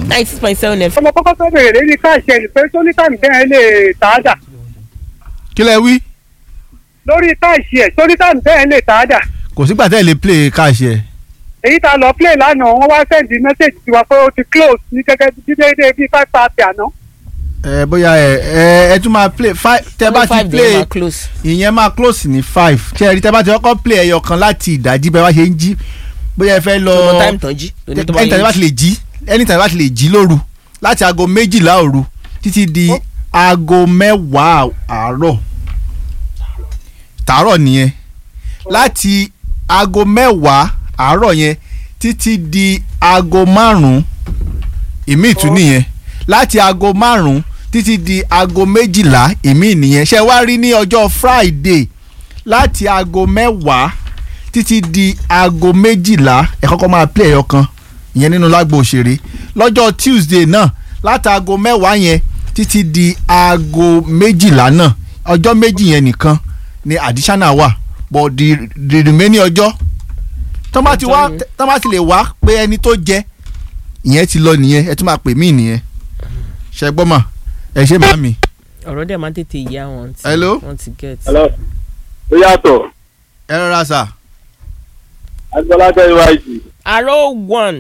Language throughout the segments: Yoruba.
ninety six point seven fm. ọmọ kọ́kọ́ tó bèrè lórí káàṣì ẹ̀ pé tó ní táìmù tẹ́ ẹ lè tà á dà kí lẹ wí lórí káàṣì ẹ̀ tó ní táìmù tẹ́ ẹ lè tà á dà kò sígbà tẹ́ ẹ lè play káàṣì ẹ̀ èyí tá a lọ play lánàá wọ́n wá sẹ́ǹdì mẹ́sẹ̀gì tiwa pé ó ti close ní gẹ́gẹ́ bí déédéé bíi five thirty àná. ẹ bóyá ẹ ẹ ẹ tún máa play five tẹ́ bá ti five play dey ma close. ìyẹn máa close ní five ṣe rí tẹ́ bá ti kọ́kọ́ play ẹyọ kan láti ìdájí bẹ́ẹ̀ bá ṣe ń jí bóyá ẹ fẹ́ lọ tó mọ time tán jí. tó ní tó bá anytime bá ti yẹ lè jí anytime bá ti lè jí lóru láti aago méjìlá òru títí di aago mẹ́wàá àárọ̀ tàárọ̀ nìyẹn láti aago mẹ́wàá àárọ̀ yẹn títí di aago márùn-ún ìmí ìtú nìyẹn láti aago márùn-ún títí di aago méjìlá ìmí nìyẹn ṣe wá rí ní ọjọ́ Friday láti aago mẹ́wàá títí di aago méjìlá ẹ kọ́kọ́ máa play ẹyọ kan ìyẹn nínú lágbo òṣèré lọ́jọ́ Tuesday náà láti aago mẹ́wàá yẹn títí di aago méjìlá náà ọjọ́ méjì yẹn nìkan ni additional wà but the the remaining ọjọ́ tọ́ bá ti wá tọ́ bá ti lè wá pé ẹni tó jẹ ìyẹn ti lọ nìyẹn ẹ tún máa pè mí nìyẹn ṣe gbọ́ mà ẹ ṣe má mi. ọ̀rọ̀ dẹ̀ máa ń tètè yá wọn. tí Hello? wọ́n ti get. Hello. ó yàtọ̀ ẹ rọra sà agbọ́lá tẹ́ ìwà ìjì arrow one.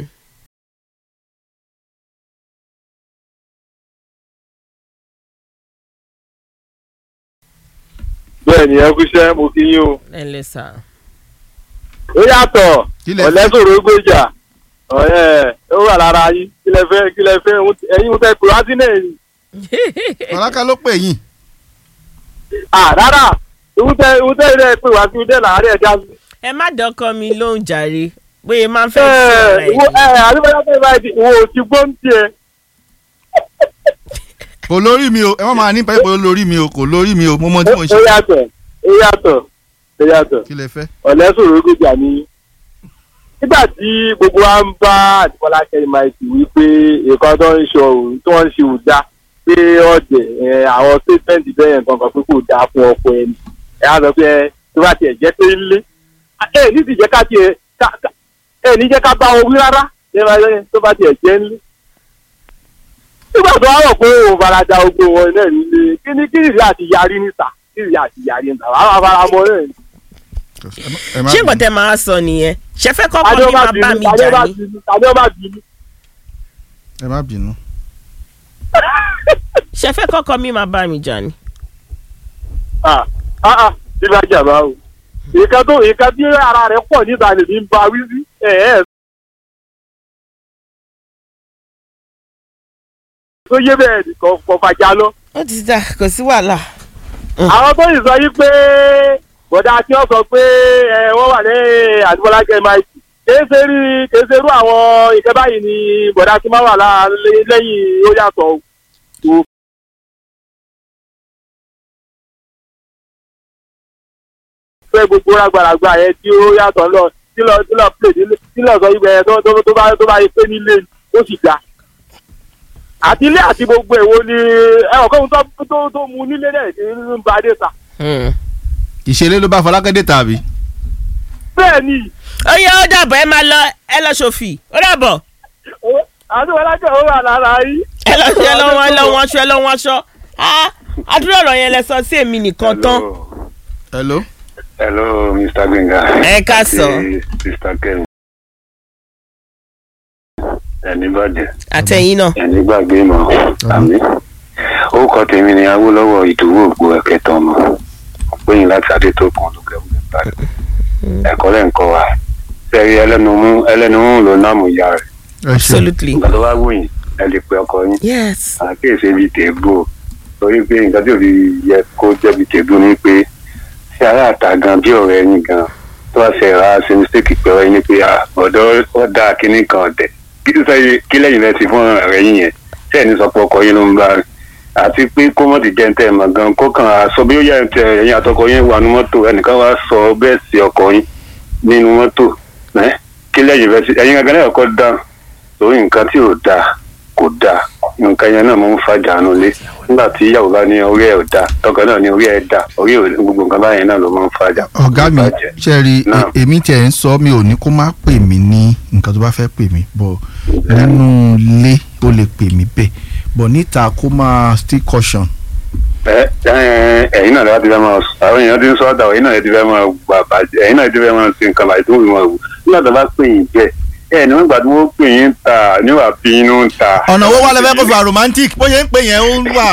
bẹ́ẹ̀ ni ẹ kúṣẹ́ mo kí yín o. ẹ lẹ sà. ó yàtọ̀ Kí lẹ- ọ̀lẹ́sọ̀rọ̀ gbèjà ọ̀ẹ́ ó wà lára yín kí lẹ fẹ́ kí lẹ fẹ́ ohun- ẹ̀yin mo fẹ́ pè wá sí náà ni. ọ̀làkà ló pè yín à rárá ohun tẹ ohun tẹ ilé pè wá sí ohun tẹ láàárẹ̀ ẹ̀dá sí. ẹ má dọ́kọ mi lóhùn jàre bóyá máa ń fẹ́ ẹ sọ̀rọ̀ ẹ wo ẹ àdúgbò tẹ ìwà ìjì wo ò ti gbóhùn tiẹ̀. kò lórí mi o ẹ má máa ní pẹ́ pé ó lórí mi o kò lórí mi o mo mọ tí mo ń ó ṣe yàtọ̀ ó yàtọ̀ ó yàtọ̀. kí lẹ fẹ́. ọ̀lẹ́sọ̀rọ̀ gbèjà ni nígbà tí gbogbo wa ń bá àdìpọ́lá kẹ́rìmáìtì wípé nǹkan tó ń ṣe òun tó ń ṣe ò dá pé ọ̀dẹ̀ ẹ̀, àwọn statement bẹ́ẹ̀ kankan pé kò dáa fún ọkọ ẹni ẹ̀ á sọ pé ẹ, tó bá tiẹ̀ jẹ́ pé ńlé ẹ ní ti jẹ́ ká tiẹ̀ ká- ká- ẹ ní jẹ́ ká bá wọn wí rárá ẹ máa yẹ tó bá tiẹ̀ jẹ́ ńlé. nígbà tó wá rọ̀ pé òun farada ogun wọn náà nílé kí ni kí ìrì àti yarí níta kí ìrì àti yarí níta wàá máa fara mọ́ náà ni. ẹ má ṣé nǹkan bínú. tẹ máa sọ nìyẹn ṣe fẹ́ kọ́kọ́ tàbí mi ọba máa bá bínú mi tàbí jà ọba ní. bínú tàbí ọba bínú. ẹ má bínú. ṣe fẹ́ kọ́kọ́ mi máa bá mi jà ní. ah ah ah bí bá jà bá o. ìka tó ìka tí ara rẹ̀ pọ̀ níta lèmi ń ba wí sí. ẹ ẹ tó yé bẹ́ẹ̀ nìkan kò fàjà lọ. ó ti dà kò sí wàhálà. àwọn tó yìí sọ yí pé bọ̀dá tí wọ́n sọ pé ẹ wọ́n wà ní àdúgbòlá kẹ́máìtì kéésì rí kéésì rú àwọn ìkẹ́ báyìí ni bọ̀dá tí máa wà lá- lẹ́yìn ó yàtọ̀ o. fẹ́ gbogbo rágbàràgbà yẹn tí ó yàtọ̀ lọ tí lọ tí lọ plé nílé tí lọ sọ ibẹ̀ yẹn tó tó tó bá tó bá yẹ pé nílé ni, ó sì ga. àti ilé àti gbogbo èwo ni ẹ ọ̀ kóhun tó tó tó mu nílé náà ti ń ba dé ta. Hmm. ìṣeré ló bá Fọlákẹ́dé tàbí. bẹ́ẹ̀ ni ó yẹ ó dàbọ̀ ẹ máa lọ ẹ lọ ṣòfì ó dàbọ̀ àti wọn lájọ ó wà lára yìí. ẹ lọ ṣe ẹ lọ wọn ẹ lọ wọn aṣọ ẹ lọ wọn aṣọ Ah, àdúrà ọ̀rọ̀ yẹn lẹ sọ sí èmi nìkan tán. hello. hello mr gbẹngà. Ẹ káàsán. àti mr kevin. ẹni bàjẹ́ àtẹ̀yìn náà. ẹni gbàgbé mọ́ àmì. orúkọ tèmi ni awólọ́wọ̀ ìdòwò ògbó ẹ̀kẹta ọmọ péyìn láti adétòkun olùkẹ́wùlẹ̀ báyìí. ẹ̀kọ́ lẹ́ ń kọ́ wa sẹ́rí ẹlẹ́nu mú ẹlẹ́nu mú ló náàmú ìyá rẹ̀. ẹ ṣe absolutely. nǹkan tó bá wù yín ẹ lè pe ọkọ yín. yes. àkíyèsí bíi tèébù o torí pé nǹkan tí òbí yẹ kó jẹ́ bíi tèébù ni pé ṣé ará àta gan bí ọ̀rẹ́ yín gan tó bá ṣe ra ṣe mistake pé ọ̀rẹ́ yín ni pé ah, ọ̀dọ́ ọ̀dà kínní kan ọ̀tẹ̀ kí ló sẹ́yìn kí lẹ́yìn rẹ̀ sí fún ọ̀rẹ́ yín yẹn ṣé ẹni sọ pé ọkọ yín ló ń bá rìn àti pé kó mọ̀ ti jẹ́ ntẹ́ mọ̀ gan kó kàn á sọ bí ó yẹ ntẹ ẹ̀yin àtọkọ yín wà ní mọ́tò ẹnìkan wá sọ bẹ́ẹ̀ sí ọkọ yín nínú mọ́tò ẹ́ kí lẹ́yìn rẹ̀ sí ẹ̀yin gangan náà kọ́ dáhùn torí nǹkan tí ò dáa kò dáa nǹkan yẹn náà mo ń fa dànù lé nígbà tí ìyàwó bá ní orí ẹ̀ ò dáa tọkọ náà ní orí ẹ̀ dá orí ẹ̀ gbogbo nǹkan báyẹn náà ló máa ń fa jà. ọ̀gá mi Ìbàjẹ́. ṣe rí Náà. e- èmi tiẹ̀ ń sọ mi ò ní kó má pè mí ní nǹkan tó bá fẹ́ pè mí bọ̀ nínú ilé ó lè pè mí bẹ́ẹ̀ bọ̀ níta kó máa still caution. ẹ ẹ ẹ̀yin náà láti fẹ́ máa àwọn èèyàn ti ń sọ ọ̀dà ẹ̀yin náà ti fẹ́ máa gbà bàjẹ́ ẹ̀yin náà ti fẹ́ máa ṣe nǹkan bàjẹ́ tó fi máa wù nígbà tó bá pè yín jẹ́ ẹ ní wọ́n gbà tí wọ́n pè yín ta níwà bí inú ń ta. ọ̀nà owó wà lẹ́fẹ̀ẹ́ kó fà romantic bó ṣe ń pè yẹn ó ń wà.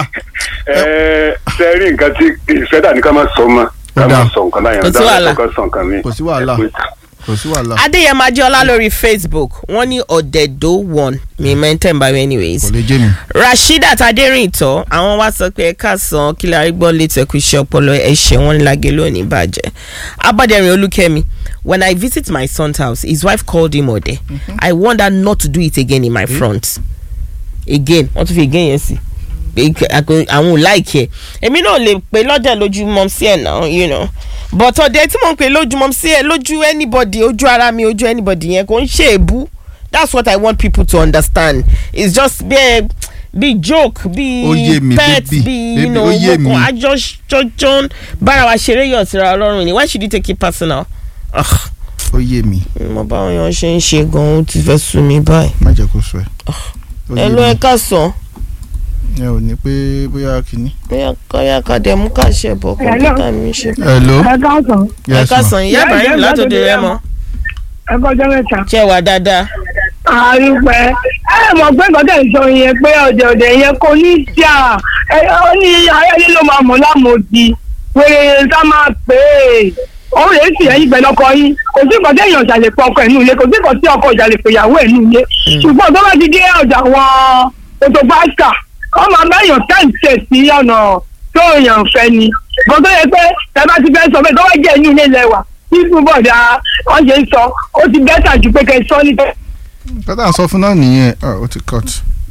ẹ ṣe rí nǹkan tí ìfẹ́ dà ní ká máa sọ mọ́ ká máa sọ nǹkan láyàn Kò sí wàhálà. ká sọ nǹkan mi. Kò sí wàhálà. kò sí wàhálà adéyẹmọ ajọlá lórí facebook wọ́n ní ọ̀dẹ̀dọ̀ one mi mẹ́ntẹ́ ń bá mi anyways kò lè jẹ́ mi. rasheedat aderinto àwọn wá sọ pé ẹ̀ka san kí la rí gbọ́ létí ẹ̀kú iṣẹ́ ọpọlọ ẹ̀ṣẹ̀ wọn ní lágé lónìí bàjẹ́ abọ́dẹ̀rìn olúkẹ́mi when i visit my son's house his wife called him ọ̀dẹ̀ i warned her not to do it again in my front again wọ́n tún fi again yẹn sí pé àkó- àwọn ò láìkí ẹ̀ èmi náà lè pè lọ́dẹ̀ lójú mọ́ sí ẹ̀ náà you know but ọ̀dẹ̀ tí mò ń pè lójú mọ́ sí ẹ̀ lójú anybody ojú ara mi ojú anybody yẹn kò ń ṣe èbú that's what i want people to understand it's just bí ẹ bí joke bí Ó yé mi, pet baby, bí baby, you know ó yé mo mi. kàn àjọ jọjọ bára wa ṣeré yọ̀ síra ọlọ́run ni why should you take it personal? Ugh, ó yé mi mo bá wọn yàn ṣe ń ṣe gan-an ó ti fẹ́ sú mi báyìí. má jẹ́ kó sọ ẹ̀. Ó yé ẹ ló mi. ẹ ká sàn ẹ ò ní pé bóyá kìíní. bóyá kọ́yà kàdé mú ká ṣe bọ̀ kọ́mpútà mi ṣe. hello ẹ káàsán ẹ yes ká ma. sàn ìyá Ìyá ibrahim ìyá látòdì látòdì rẹ Rẹ́mọ. mọ ẹ kọjá mẹ́ta. ṣe wà dáadáa. àrùpẹ́ ẹ mọ̀ pé nǹkan tẹ̀ ń sọ yẹn pé ọ̀dẹ̀ ọ̀dẹ̀ yẹn kò ní jà ẹ ó ní ayẹyẹ ló máa mọ̀ lámòdì wèrè sá máa pè é ó lè sì ẹyin pẹ̀lú ọkọ yín kò sí nǹkan tẹ̀yìn ọ̀jà lè pọ̀ ọkọ ẹ̀ nù ilé kò sí nǹkan tí ọkọ ọ̀jà lè pè ìyàwó ẹ̀ nù ilé ṣùgbọ́n tó bá ti dé ọ̀jà wọn ètò pásítà wọ́n máa bá èèyàn tẹ̀sẹ̀ sí ọ̀nà tó èèyàn fẹ́ ni bó tó yẹ pé ẹ bá ti fẹ́ sọ pé tó wá jẹ́ inú ilé lẹ́wà tí bọ́ọ̀dà wọ́n ṣe ń sọ ó ti bẹ́tà ju pé kẹ́ ẹ sọ nípa pátá sọ fún náà nìyẹn ah, ó ti cut.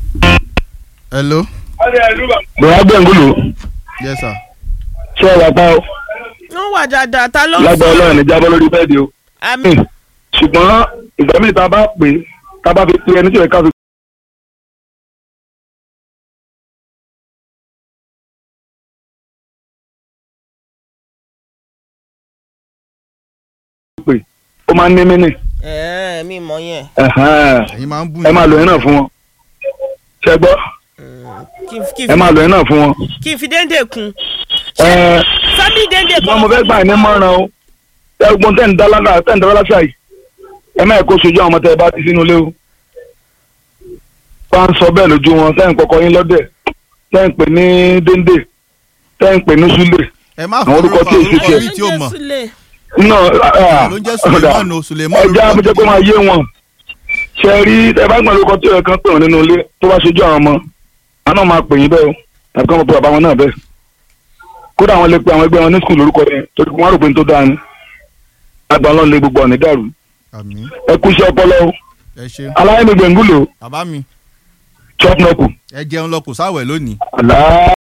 hello bùrọ̀ gbẹ̀ngùlù yes sir. ṣé ẹ wà pa ó wọ́n wà dáadáa ta ló ń lágbà ọlọ́run ní jábọ́ lórí bẹ́ẹ̀dì o àmì ṣùgbọ́n ìgbà míì tá a bá pè é tá a bá fi pe ẹni tí ò yẹ ká fi pè ó máa ń ní mínì ẹ mi mọ yẹn ẹ̀hẹ́n. ẹ̀yin máa ń bù ẹ máa lò yẹn náà fún wọn ṣẹ gbọ́ kí n- kí n ẹ fi- máa lò yẹn náà fún wọn. kí n fi déńdé kun ẹ sábì déńdé ṣùgbọ́n mo fẹ́ gbà yín ní mọ́ràn o ẹgbọ́n tẹ̀ ń dá lága tẹ̀ ń dá láṣà yìí ẹ má yẹ kó sojú àwọn ọmọ tẹ ẹ bá ti sínú ilé o bá ń sọ bẹ́ẹ̀ lójú wọn tẹ́ ń kọ́kọ́ yín lọ́dẹ̀ tẹ́ ń pè ní déndé tẹ́ ń pè ní súlè ẹ má àwọn orúkọ tí èsì tiẹ̀. mi tí ó mọ̀ náà ló ń jẹ́ suleiman o suleiman ẹja amújẹ pé máa yé wọn ṣe rí ẹ bá gbọ́n lórúkọ tí ẹ kan pè wọ́n nínú ilé tó bá ṣojú àwọn ọmọ àná máa pè yín bẹ́ẹ̀ o tàbí kí wọ́n pe bàbá wọn náà bẹ́ẹ̀ kódà àwọn lè pe àwọn ẹgbẹ́ wọn ní skul lórúkọ yẹn torí wọ́n á rò pé n tó dáa ni àgbà wọn lè gbogbo ọ̀nì dàrú àmì ẹ kú iṣẹ́ ọpọlọ o ẹ ṣe aláyẹ̀mí gbẹ̀ngúlò bàbá mi chop nọ́ọ̀kù ẹ jẹun lọ kò sáwẹ̀ lónìí. àlá.